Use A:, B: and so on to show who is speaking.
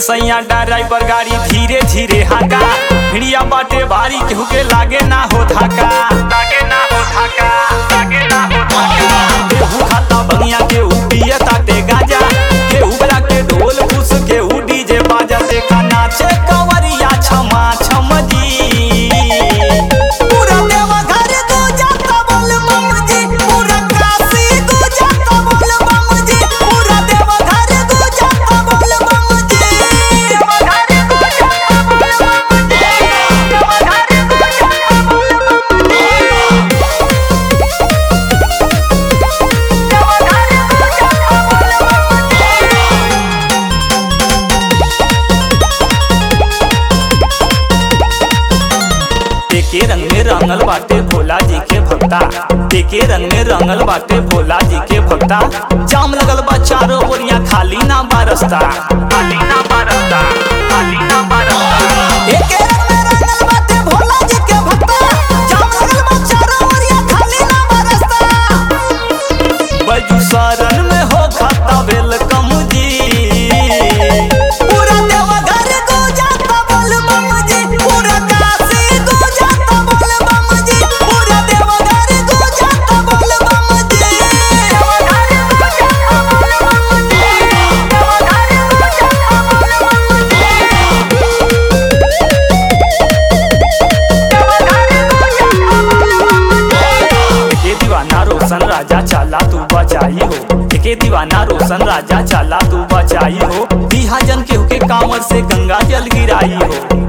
A: सैया ड्राइवर गाड़ी धीरे धीरे हाका भिड़िया बाटे भारी केहू के लागे ना हो धाका लागे ना हो धाका लागे ना हो धाका केहू खाता बनिया केहू पिए ताटे गाजा केहू बजा के ढोल फूस केहू डीजे बाजा देखा नाचे कंवरिया छमा छम जी
B: पूरा देवघर गुजरता बोल बम जी पूरा काशी गुजरता बोल बम जी पूरा देवघर गुजरता बोल बम जी देवघर गुजरता बोल बम जी देवघर गुजरता बोल बम जी देवघर गुजरता बोल बम जी
A: एके रंग में रंगल बाटे भोला जी के भक्ता एके रंग में रंगल बाटे भोला जी के भक्ता जाम लगल बा चारों ओरिया खाली ना बारस्ता खाली ना बारस्ता खाली ना बारस्ता
B: एके रंग में रंगल बाटे भोला जी के भक्ता जाम लगल बा चारों ओरिया खाली ना बरसता
A: बजू शरण में हो खाता वेलकम जी
B: पूरा देवघर गुजरता बोल बम जी पूरा काशी गुजरता बोल बम जी पूरा देवघर गुजरता बोल बम जी देवघर गुजरता बोल बम जी देवघर गुजरता बोल बम जी देवघर गुजरता बोल बम जी
A: एके दीवाना रोशन राजा चाला तू बचाई हो एके दीवाना रोशन राजा चाला तू बचाई हो बिहाजन केहू के कांवर से गंगा जल गिराई हो